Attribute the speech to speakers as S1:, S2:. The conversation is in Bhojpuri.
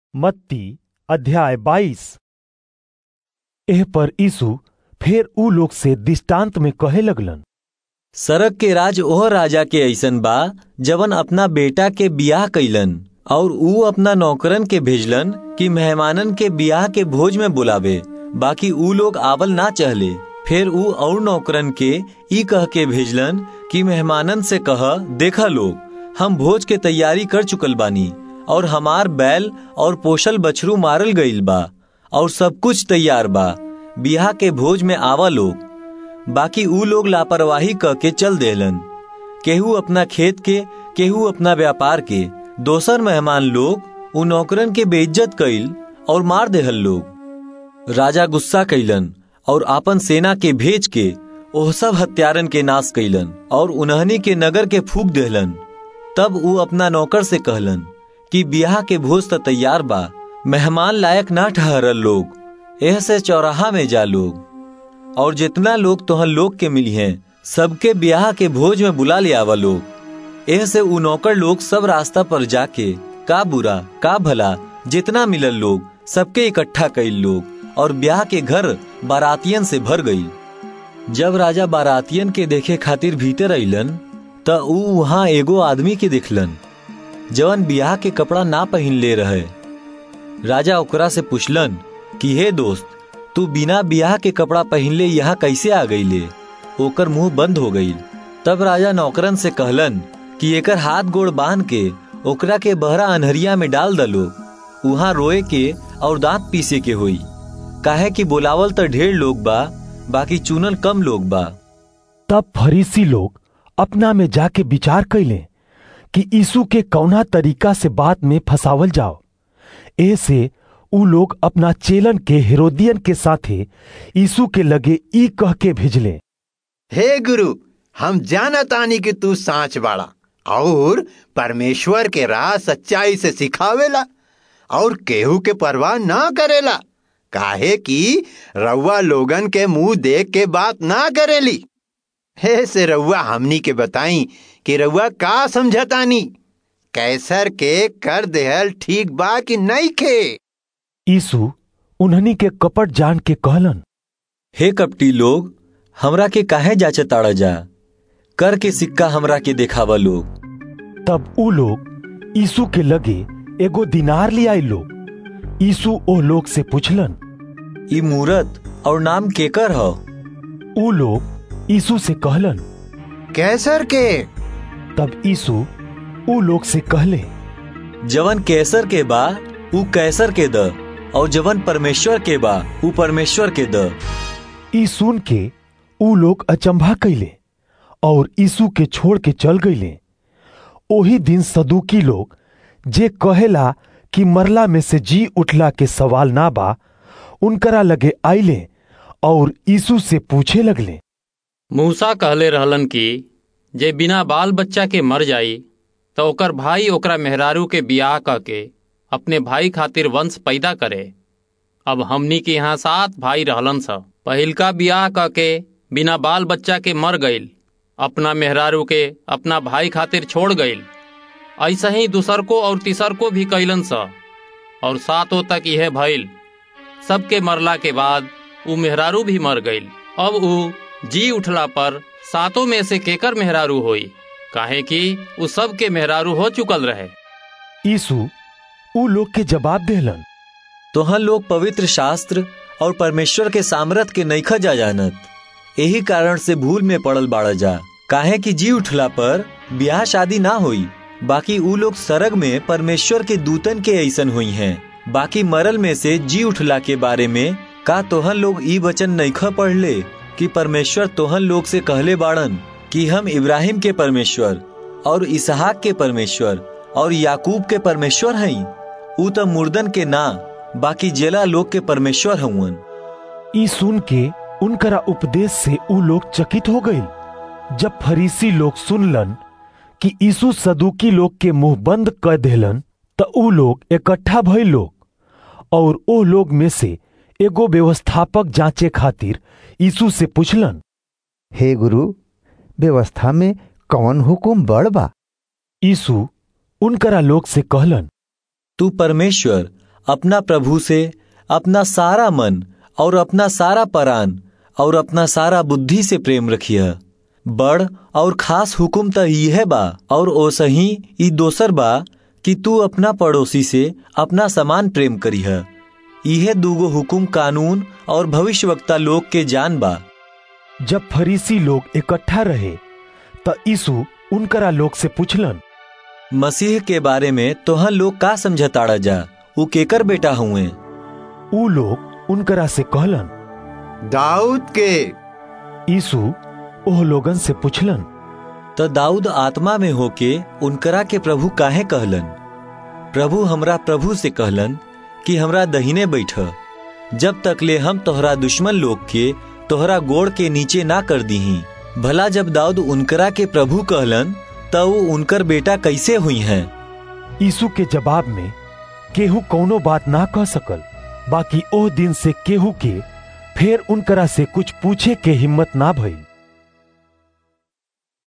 S1: मत्ती अध्याय बाईस एह पर यीशु फेर ऊ लोग से दृष्टांत में कहे लगलन
S2: सरक के राज ओह राजा के ऐसन बा जवन अपना बेटा के बियाह कइलन और ऊ अपना नौकरन के भेजलन कि मेहमानन के बियाह के भोज में बुलावे बाकी ऊ लोग आवल ना चहले फिर ऊ और नौकरन के ई कह के भेजलन कि मेहमानन से कह देखा लोग हम भोज के तैयारी कर चुकल बानी और हमार बैल और पोषल बछरू मारल गईल बा और सब कुछ तैयार बा बियाह के भोज में आवा लोग बाकी ऊ लोग लापरवाही कह के चल देलन केहू अपना खेत के केहू अपना व्यापार के दोसर मेहमान लोग उ नौकरन के बेइज्जत कइल और मार देहल लोग राजा गुस्सा कइलन और आपन सेना के भेज के ओह सब हत्यारन के नाश कइलन और उन्हनी के नगर के फूक देहलन तब ऊ अपना नौकर से कहलन कि बियाह के भोज त तैयार बा मेहमान लायक ना ठहरल लोग एह से चौराहा में जा लोग और जितना लोग तोहन लोग के मिली हैं सबके ब्याह के भोज में बुला ले आवा लोग एह से उ नौकर लोग सब रास्ता पर जाके का बुरा का भला जितना मिलल लोग सबके इकट्ठा कइल लोग और ब्याह के घर बारातियन से भर गई जब राजा बारातियन के देखे खातिर भीतर अइलन त ऊ वहां एगो आदमी के देखलन जवन ब्याह के कपड़ा ना पहन ले रहे राजा ओकरा से पूछलन कि हे दोस्त तू बिना ब्याह के कपड़ा पहनले यहाँ कैसे आ गईले ओकर मुंह बंद हो गई तब राजा नौकरन से कहलन कि एकर हाथ गोड़ बांध के ओकरा के बहरा अनहरिया में डाल दलो वहां रोए के और दांत पीसे के होई काहे कि बोलावल तो ढेर लोग बा बाकी चुनल कम लोग बा
S1: तब फरीसी लोग अपना में जाके विचार कैले कि यीशु के कौना तरीका से बात में फंसावल जाओ ऐसे ऊ लोग अपना चेलन के हेरोदियन के साथे यीशु के लगे ई कह के भेजले
S3: हे गुरु हम जानतानी कि तू सांच बाड़ा और परमेश्वर के राह सच्चाई से सिखावेला और केहू के परवाह ना करेला काहे कि रउआ लोगन के मुंह देख के बात ना करेली हे से रउआ हमनी के बताई कि रउआ का समझतानी कैसर के कर देहल ठीक बा कि नहीं खे
S1: यीशु उन्हनी के कपट जान के कहलन
S2: हे कपटी लोग हमरा के काहे जाचे ताड़ा जा कर के सिक्का हमरा के देखावा लोग
S1: तब ऊ लोग यीशु के लगे एगो दिनार ले आई लोग यीशु ओ लोग से पूछलन
S2: ई मूरत और नाम केकर ह
S1: ऊ लोग यीशु से कहलन
S3: कैसर के
S1: तब यीशु ऊ लोग से कहले
S2: जवन कैसर के बा ऊ कैसर के द और जवन परमेश्वर के बा ऊ परमेश्वर के द
S1: ई सुन के ऊ लोग अचंभा कैले और यीशु के छोड़ के चल गईले ओही दिन सदुकी लोग जे कहेला कि मरला में से जी उठला के सवाल ना बा उनकरा लगे आइले और यीशु से पूछे लगले
S4: मूसा कहले रहलन कि जे बिना बाल बच्चा के मर जाई तो ओकर भाई ओकरा मेहरारू के बियाह क के अपने भाई खातिर वंश पैदा करे अब हमनी के यहाँ सात भाई रहलन स पहिलका बियाह क के बिना बाल बच्चा के मर गईल अपना मेहरारू के अपना भाई खातिर छोड़ गईल ऐसा ही दूसर को और तीसर को भी कैलन स और सातों तक यह भइल सबके मरला के बाद ऊ मेहरारू भी मर गईल अब ऊ जी उठला पर सातों में से केकर मेहरारू होई काहे कि ऊ सब के मेहरारू हो चुकल रहे
S1: यीशु ऊ लोग के जवाब देलन
S2: तोहन लोग पवित्र शास्त्र और परमेश्वर के सामर्थ के नईखा जा जानत यही कारण से भूल में पड़ल बाड़ा जा काहे कि जी उठला पर ब्याह शादी ना होई बाकी ऊ लोग सरग में परमेश्वर के दूतन के ऐसन हुई हैं बाकी मरल में से जी उठला के बारे में का तोहन लोग ई वचन नईखा पढ़ ले कि परमेश्वर तोहन लोग से कहले बाड़न कि हम इब्राहिम के परमेश्वर और इसहाक के परमेश्वर और याकूब के परमेश्वर हई ऊ तो मुर्दन के ना बाकी जेला लोग के परमेश्वर हउन
S1: ई सुन के उनकरा उपदेश से ऊ लोग चकित हो गई जब फरीसी लोग सुनलन कि यीशु सदुकी लोग के मुंह बंद कर देलन त ऊ लोग इकट्ठा भइल लोग और ओ लोग में से एगो व्यवस्थापक जांचे खातिर यीशु से पूछलन
S5: हे गुरु व्यवस्था में कौन हुकुम बड़ बा
S1: यीशु उनकरा लोग से कहलन
S2: तू परमेश्वर अपना प्रभु से अपना सारा मन और अपना सारा परान और अपना सारा बुद्धि से प्रेम रखिय बड़ और खास हुकुम त यह बा और ओसही ई दोसर बा कि तू अपना पड़ोसी से अपना समान प्रेम करीह यह दूगो हुकुम कानून और भविष्यवक्ता लोग के जान बा
S1: जब फरीसी लोग इकट्ठा रहे त यीशु उनकरा लोग से पूछलन
S2: मसीह के बारे में तोहन लोग का समझताड़ा जा उ केकर बेटा हुए
S1: ऊ लोग उनकरा से कहलन
S3: दाऊद के
S1: यीशु ओह लोगन से पूछलन
S2: त दाऊद आत्मा में होके उनकरा के प्रभु काहे कहलन प्रभु हमरा प्रभु से कहलन कि हमरा दहिने बैठ जब तक ले हम तोहरा दुश्मन लोग के तोहरा गोड़ के नीचे ना कर दीही भला जब दाऊद उनकरा के प्रभु कहलन त ऊ उनकर बेटा कैसे हुई हैं
S1: यीशु के जवाब में केहू कौनो बात ना कह सकल बाकी ओह दिन से केहू के फिर उनकरा से कुछ पूछे के हिम्मत ना भइल